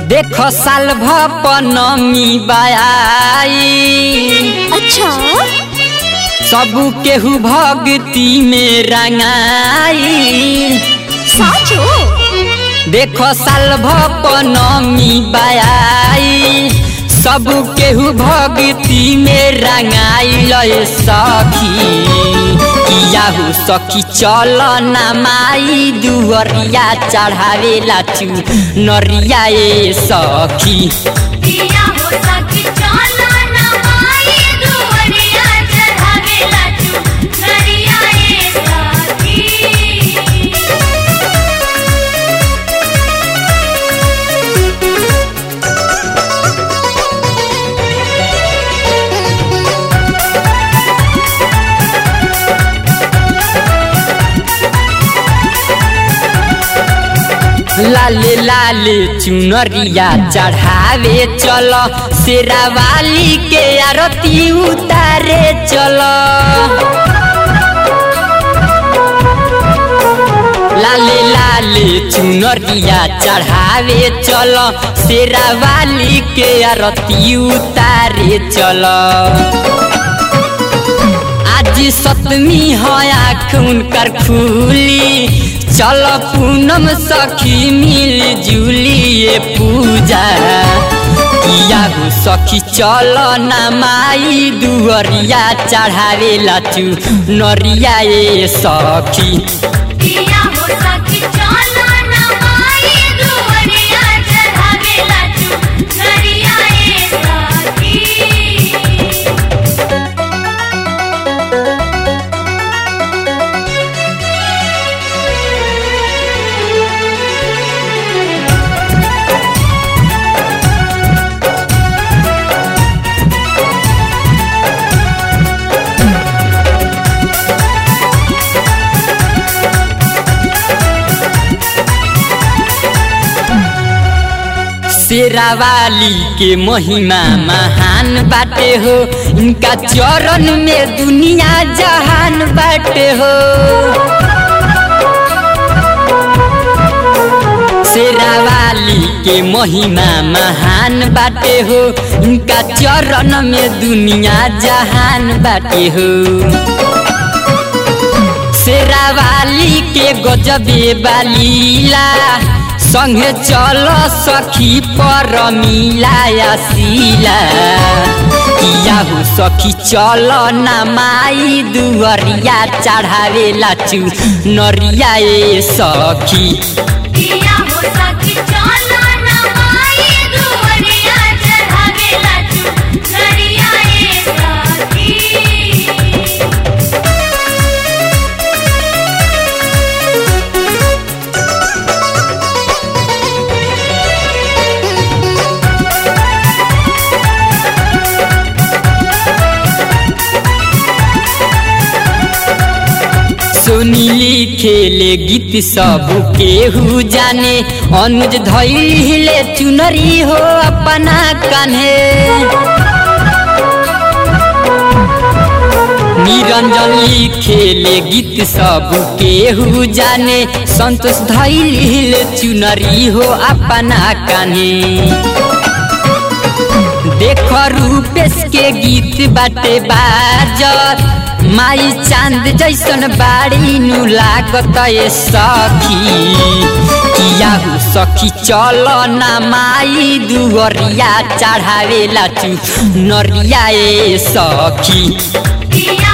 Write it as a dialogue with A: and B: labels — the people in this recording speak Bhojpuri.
A: देख साल भपनमी बाई
B: अच्छा
A: सब केहू भक्ति में रंगाई
B: साचो
A: देख साल भपनमी बाई सब केहू भक्ति में रंगाइल सखी याहू सखी चल ना माई दुअरिया चढ़ावेला चू नरिया ए सखी
C: दिया हो सखी चलो ना माई दुवरिया चढ़ावेला चू नरिया ए सखी
A: लाले लाले चुनरिया चढ़ावे चल शेरावाली के आरती उतारे चल लाले लाले चुनरिया चढ़ावे चल शेरावाली के आरती उतारे चल आज सतमी है आँख उनकर खुली चल पूनम सखी मिल जुली ये पूजा किया हो सखी चल ना माई दुअरिया चढ़ावे लाचू नरिया ए सखी
C: दिया हो सखी चलो ना माई दुवरिया चढ़ावेला चू नरिया ए सखी
A: शेरावाली के महिमा महान बाटे हो इनका चरण में दुनिया जहान बाटे हो शेरावाली के महिमा महान बाटे हो इनका चरण में दुनिया जहान बाटे हो शेरावाली के गजबे बालीला संगे चल सखी पर मिलाया सीला किया हो सखी चल ना माई दुअरिया चढ़ावे लाचू नरिया ए सखी
C: दिया हो सखी चलो ना माई दुवरिया चढ़ावेला चू नरिया ए सखी
A: सुनीली खेले गीत सब केहू जाने अनुज धैले चुनरी हो अपना कान्हे निरंजन लिखेले गीत सब केहू जाने संतोष धैले चुनरी हो अपना कान्हे देख रूपेश के गीत बाटे बाजत माई चांद जैसन बाड़ी नु लागत ए सखी किया हो सखी चल ना माई दुअरिया चढ़ावे लाचू नरिया ए सखी
C: दिया